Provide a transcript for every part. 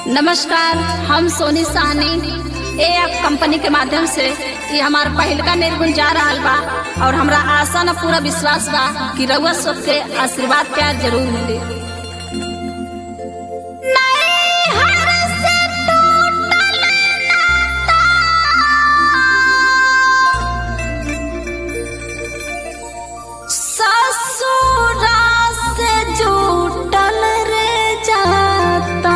नमस्कार हम सोनी साहनी ए ऐप कंपनी के माध्यम से ये हमार पहिल का निर्गुण जा रहा बा और हमरा आशा न पूरा विश्वास बा कि रउआ सबके आशीर्वाद प्यार जरूर मिली ससुरा से जुटल रे जाता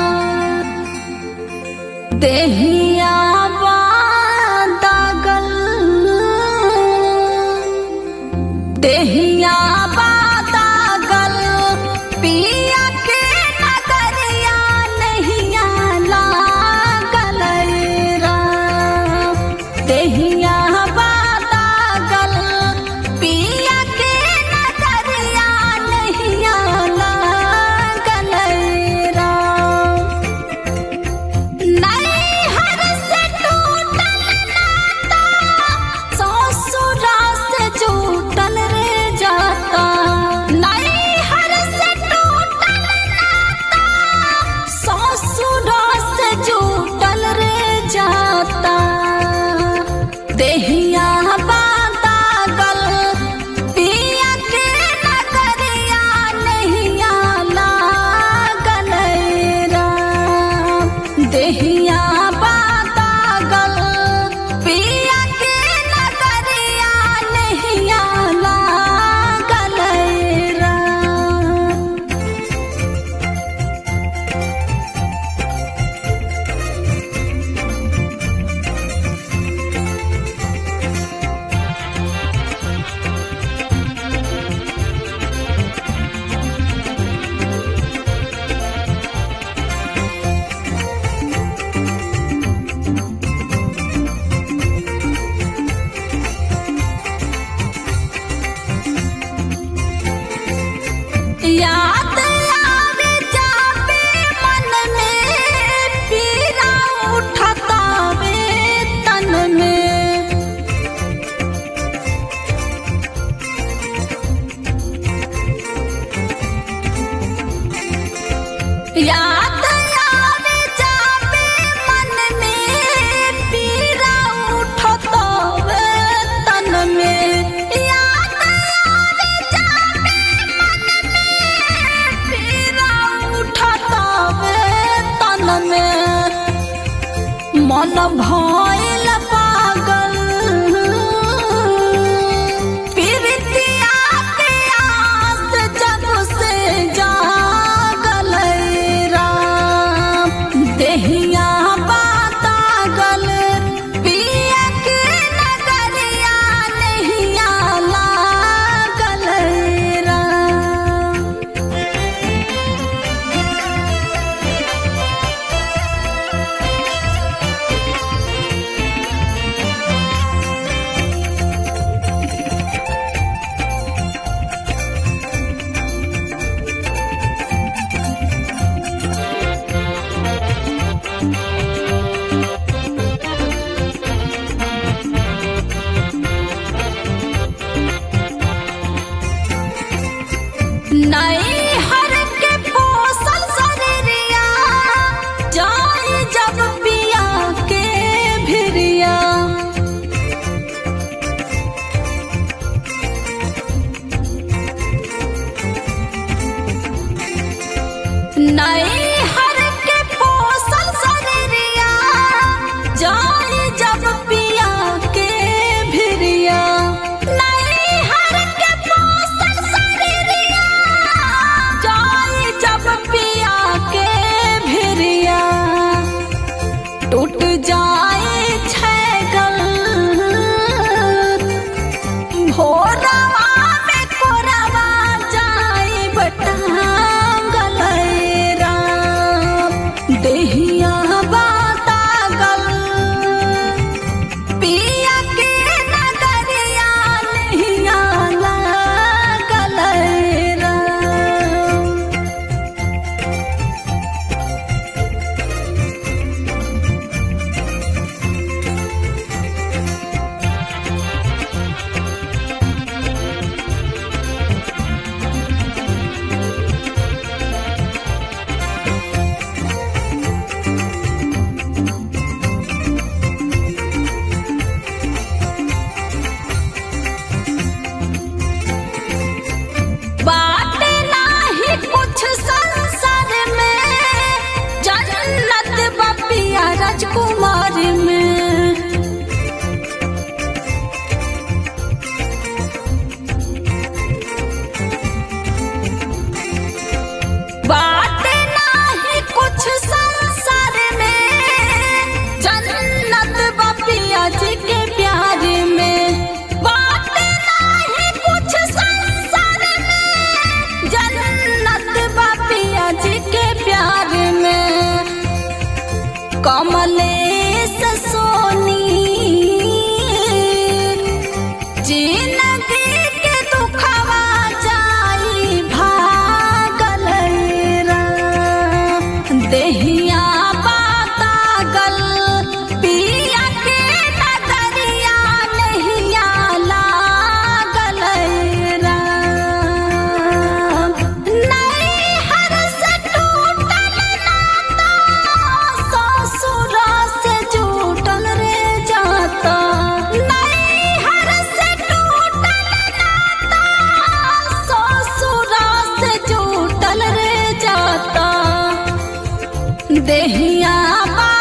देहिया बादगल देहिया बादगल पिया के नगरिया नहिया लागल राम देहिया बादगल पिया के नगरिया नहिया लागल राम नैहर से टूटल नाता, ससुरा से जुटल रे जाता नैहर से टूटल नाता, ससुरा से जुटल रे जाता देहिया बादल पिया के नगरिया नहिया लागल राम देहिया बादल पिया के नगरिया नहिया लागल राम याद आवे जावे मन में पीरा उठतावे तन में याद आवे जावे मन में पीरा उठतावे तन में याद आवे जावे मन में पीरा उठतावे तन में मन भइल पागल प्रीतिया के आस जब से जागल राम देहिया बातागल पिया के नगरिया नहिया लागल राम नैहर के पोसल शरीरिया जाई जब पिया के भिरिया नैहर के पोसल शरीरिया जाई जब पिया के भिरिया नैहर के पोसल शरीरिया जाई जब पिया के भिरिया टूट जाए छैगल भोरवा में कोरवा जाए बटांगल राम कमलेश सोनी जिंदगी के दुखवा जाई भागल रा देहिया बातागल पिया के नगरिया नहिया लागल रा नैहर से टूटल नाता ससुर से जुटल रे जाता नैहर से टूटल नाता ससुर से जुटल रे जाता देहिया बा